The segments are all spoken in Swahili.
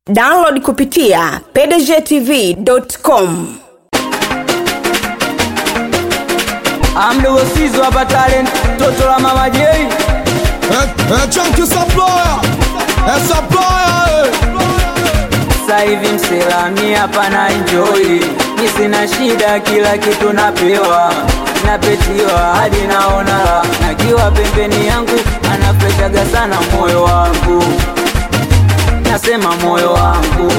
download kupitia pdgtv.com amdogo sizo hapa talent toto la mama jei Chunky supplier, eh, supplier, eh. sasa hivi mselami hapa na enjoy mi sina shida kila kitu napewa napetiwa hadi naona raha. nakiwa pembeni yangu anafreshaga sana moyo wangu nasema moyo wangu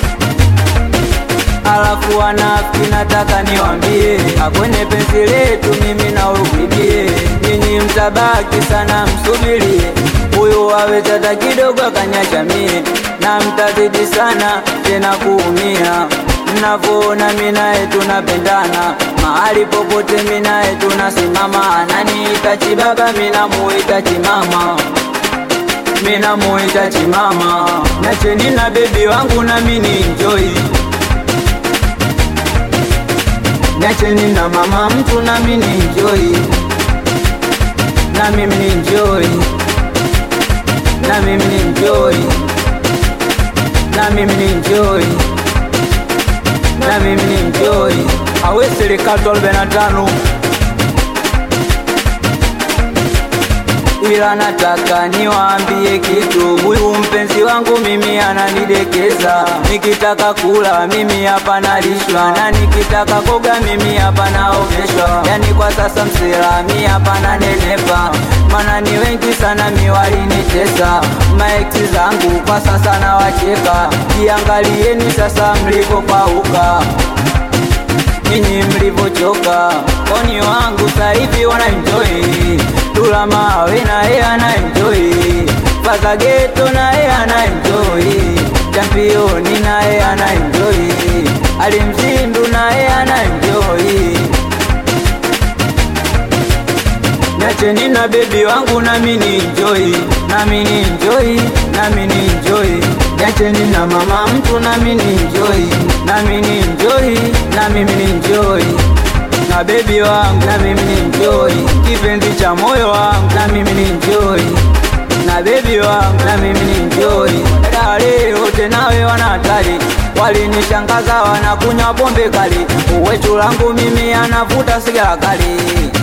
alafu wanafiki nataka niwambie akwenye penzi letu mimi na urudie nyinyi mtabaki sana msubirie huyu awezata kidogo akanyacha mie na mtazidi sana tena kuumia mnavyoona mi naye tunapendana mahali popote mi naye tunasimama ananiita chibaba mi namuita chimama mina muita chimama nacheni na bebi wangu na mini enjoy Niacheni na mama mtu na mimi enjoy na mimi ni enjoy na mimi ni enjoy na mimi ni enjoy na mimi ni enjoy awe serikali 45 ila nataka niwaambie kitu, huyu mpenzi wangu mimi ananidekeza. Nikitaka kula mimi hapa nalishwa, na nikitaka koga mimi hapa naogeshwa. Yani kwa sasa msilami hapa nanenepa, maana ni wengi sana miwalinitesa. Maeksi zangu kwa sasa nawacheka, jiangalieni sasa mlivyopauka nyinyi mlivyochoka, oni wangu saivi wana enjoy Tula mawe na yeye ana enjoy Faza geto na yeye ana enjoy Championi na yeye ana enjoy Alimzindu na yeye ana enjoy Niacheni na bebi wangu na mini enjoy na mini enjoy na mini enjoy Niacheni na mama mtu na mini enjoy na mini enjoy na mimi ni enjoy na bebi wangu na mimi ni enjoy kipenzi cha moyo wangu na mimi ni enjoy na bebi wangu na mimi ni enjoy dada leo tenawe wana hatari walinishangaza wanakunywa pombe kali uwechu langu mimi anavuta sigara kali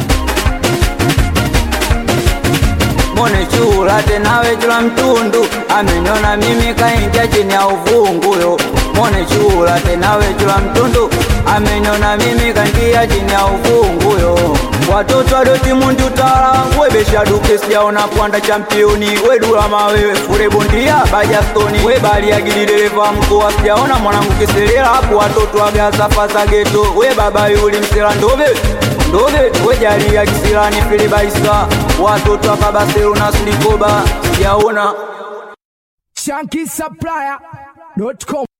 mone chula tenawe chula mtundu ameniona mimi kaingia chini ya uvunguyo mone chula tenawe chula mtundu ameniona mimi kaingia chini ya uvunguyo watoto adoti mundu tala webesha duke sijaona kwanda championi wedula mawewe fure bondia bajastoni webaliagili dereva mkoa sijaona mwanangu kiselela hapo watoto agaza fasa geto we baba yuli msela ndobe ndobe wejalia kisilani filibaisa watoto wa Barcelona silikoba sijaona Chunky supplier.com